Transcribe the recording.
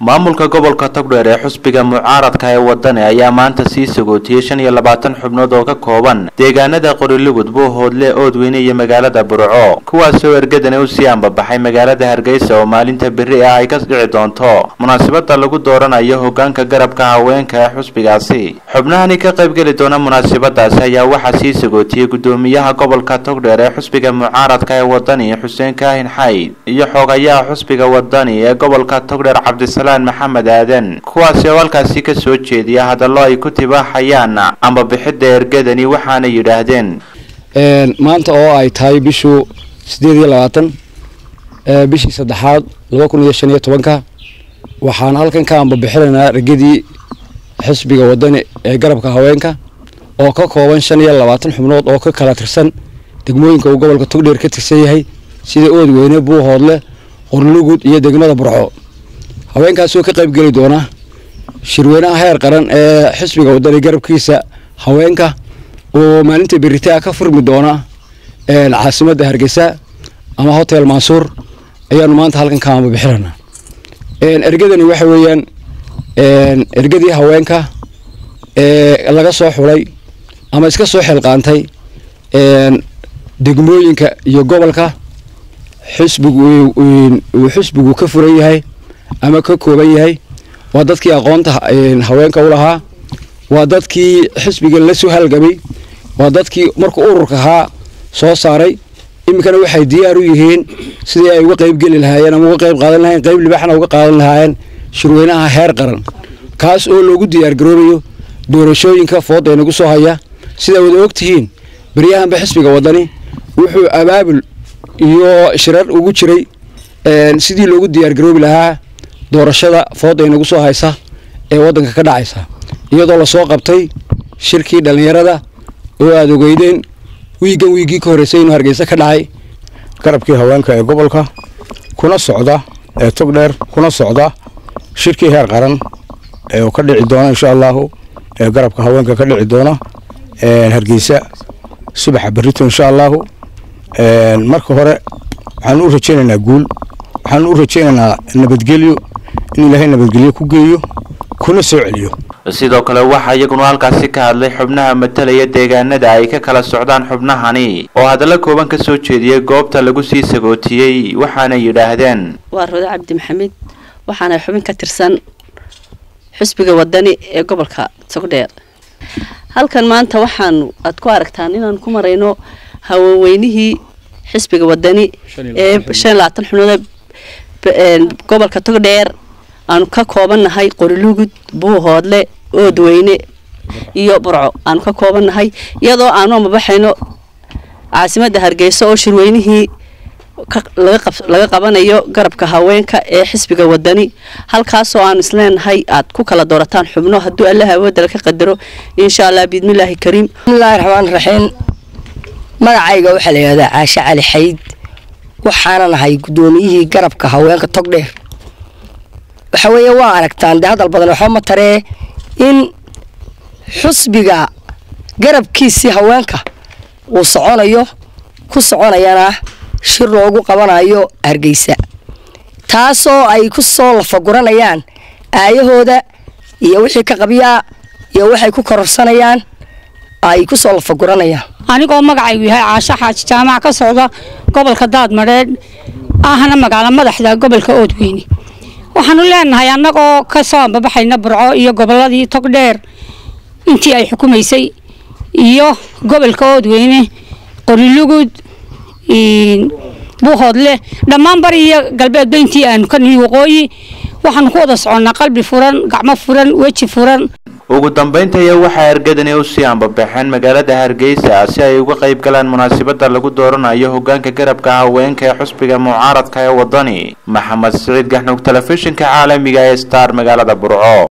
maamulka gobolka togdheer ee xusbiga mucaaradka ee wadani ayaa maanta sii sagootiyey shan iyo labaatan xubnood oo ka kooban deegaanada qorilugud buuhoodle oodweyne iyo magaalada burco kuwaasoo ergadani u sii ambabaxay magaalada hargeysa oo maalinta beri ah ay ka dhici doonto munaasabada lagu dooranayo hogaanka garabka haweenka ee xusbigaasi xubnahani ka qaybgeli doona munaasabadaasi ayaa waxaa sii sagootiyey gudoomiyaha gobolka togdheer ee xusbiga mucaaradka ee wadani xuseen kaahin xayd iyo xoogayaha xusbiga wadani ee gobolka togdheer cabdisalaan maxamed aadan kuwaasi oo halkaasi ka soo jeediya hadallo ay ku tibaaxayaan ambabixidda ergadani waxaana yidhaahdeen maanta oo ay tahay bishu sideed iyo labaatan bishii saddexaad laba kun iyo shan iyo tobanka waxaan halkan ka ambabixinaynaa ergadii xisbiga wadani ee garabka haweenka oo ka kooban shan iyo labaatan xubnood oo ka kala tirsan degmooyinka uu gobolka togdheer ka tirsan yahay sida oodweyne buuhoodle qorlugud iyo degmada burco haweenkaasoo ka qayb geli doona shirweynaha heer qaran ee xisbiga wadani garabkiisa haweenka oo maalinta beritaa ka furmi doona caasimadda hargeysa ama hotel mansuur ayaanu maanta halkan ka ambabixinana ergadani waxa weeyaan ergadii haweenka ee laga soo xulay ama iska soo xilqaantay degmooyinka iyo gobolka xisbigu uu xisbigu ka furan yahay ama ka kooban yahay waa dadkii aqoonta haweenka u lahaa waa dadkii xisbiga la soo halgamay waa dadkii markuu ururka ahaa soo saaray iminkana waxay diyaar u yihiin sidii ay uga qayb geli lahaayeen ama uga qayb qaadan lahayen qayb libaxna uga qaadan lahaayeen shirweynaha heer qaran kaas oo loogu diyaargaroobayo doorashooyinka fooda inagu soo haya sidaa wada ogtihiin baryahanba xisbiga wadani wuxuu abaabul iyo shirar ugu jiray sidii loogu diyaargaroobi lahaa doorashada fooda inagu soo haysa ee waddanka ka dhacaysa iyadoo lasoo qabtay shirkii dhallinyarada oo aada ogeydeen wiiggan wiiggii ka horreysay inuu hargeysa ka dhacay garabkii haweenka ee gobolka kuna socda ee togdheer kuna socda shirkii heer qaran ee ka dhici doona insha allahu ee garabka haweenka ka dhici doona hargeysa subaxa berrito insha allahu marka hore waxaanu u rajaynaynaa guul waxaanu u rajaynaynaa nabadgelyo in ilaahay nabadgelyo ku geeyo kuna soo celiyo sidoo kale waxaa iyaguna halkaasi ka hadlay xubnaha matalaya deegaanada ay ka kala socdaan xubnahani oo hadallo kooban ka soo jeediyey goobta lagu sii sagootiyey waxaana yidhaahdeen waa roode cabdi maxamed waxaana xubin ka tirsan xusbiga wadani ee gobolka togdheer halkan maanta waxaan aad ku aragtaan inaan ku marayno haweenweynihii xisbiga wadani ee shan labaatan xubnood gobolka togdheer aanu ka koobannahay qorilugud buuhoodle oodweyne iyo burco aanu ka koobannahay iyadoo aanu amabaxayno caasimadda hargeysa oo shirweynihii laga qabanayo garabka haweenka ee xisbiga wadani halkaasoo aanu isleenahay aad ku kala doorataan xubno hadduu alla awoodala ka qadaro insha allah biidmillaahi kariim bismillahi raxmaan raxiim magacayga waxaa la yidhahdaa caashe cali xayd waxaana nahay guddoomiyihii garabka haweenka togdheer waxa weeye waa aragtaan dee hadal badan waxba ma taree in xusbiga garabkiisii haweenka uu soconayo ku soconayana shir loogu qabanayo hargeysa taasoo ay ku soo lafaguranayaan aayahooda iyo wixii ka qabyaa iyo waxay ku kororsanayaan ay ku soo lafaguranayaan anigoo magacaygu yahay caasho xaaji jaamac ka socda gobolka daadmadheedh ahna magaalo madaxda gobolka oodweyne waxaanu leenahay annagoo ka soo ambabaxayna burco iyo gobolladii togdheer intii ay xukumaysay iyo gobolka oodweyne qorilugud buuhoodle dhammaan bari iyo galbeedba intii aanu ka nihi waqooyi waxaanu ku wada soconnaa qalbi furan gacmo furan weji furan ugu dambayntaya waxaa ergadani u sii ambabaxeen magaalada hargeysa si ay uga qayb galaan munaasabada lagu dooranayo hogaanka garabka haweenka ee xusbiga mucaaradka ee wadani maxamed siciid gaxnug telefishinka caalamiga ee star magaalada burco